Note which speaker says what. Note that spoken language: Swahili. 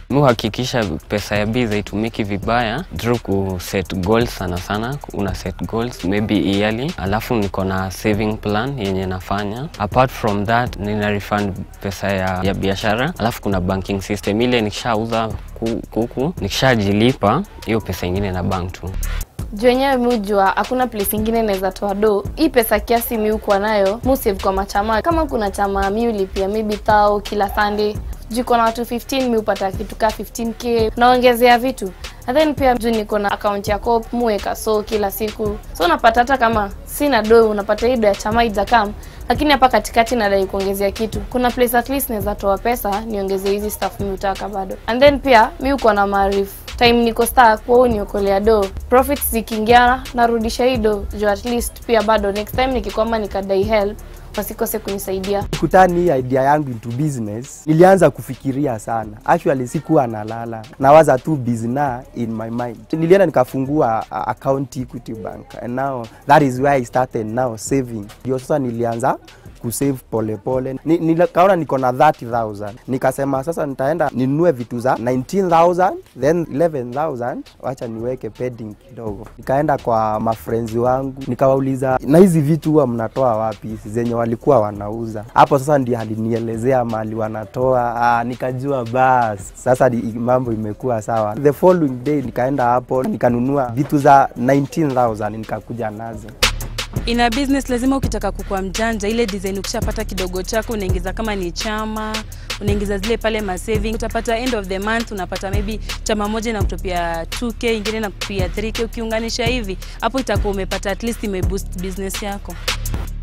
Speaker 1: Mi huhakikisha pesa ya biz haitumiki vibaya through ku set goals sana sana. Una set goals maybe yearly, alafu niko na saving plan yenye nafanya. Apart from that, nina refund pesa ya, ya biashara, alafu kuna banking system ile nikishauza ku- kuku nikishajilipa hiyo pesa ingine na bank tu.
Speaker 2: juu wenyewe mi hujua hakuna place ingine naweza toa do hii pesa kiasi mi ukuwa nayo mu save kwa machama kama kuna chama mi ulipia maybe thao kila sunday juu iko na watu 15 mi upata kitu kaa 15k naongezea vitu and then pia juu niko na account ya cop muweka so kila siku so unapata hata kama sina do unapata hii do ya chama ijakam lakini hapa katikati nadai kuongezea kitu kuna place at least naweza toa pesa niongeze hizi stuff mi utaka bado and then pia mi uko na maarifu time niko star kwa uniokolea do profits zikiingia narudisha hii do juu at least pia bado next time nikikwama nikadai help wasikose kunisaidia
Speaker 3: kutani hii idea yangu into business nilianza kufikiria sana actually sikuwa nalala nawaza tu business in my mind nilienda nikafungua uh, account equity bank and now that is where i started now saving ndio sasa nilianza kusave polepole ni, nikaona niko na 30000 nikasema sasa nitaenda ninunue vitu za 19000 then 11000 wacha niweke pending kidogo nikaenda kwa mafrenzi wangu nikawauliza na hizi vitu huwa mnatoa wapi zenye walikuwa wanauza hapo sasa ndio alinielezea mali wanatoa ah, nikajua bas sasa ni, mambo imekuwa sawa the following day nikaenda hapo nikanunua vitu za 19000 nikakuja nazo
Speaker 4: ina business lazima ukitaka kukua mjanja ile design ukishapata kidogo chako unaingiza kama ni chama unaingiza zile pale ma saving utapata end of the month unapata maybe chama moja na kutopia 2k ingine na kupia 3k ukiunganisha hivi hapo itakuwa umepata at least imeboost business yako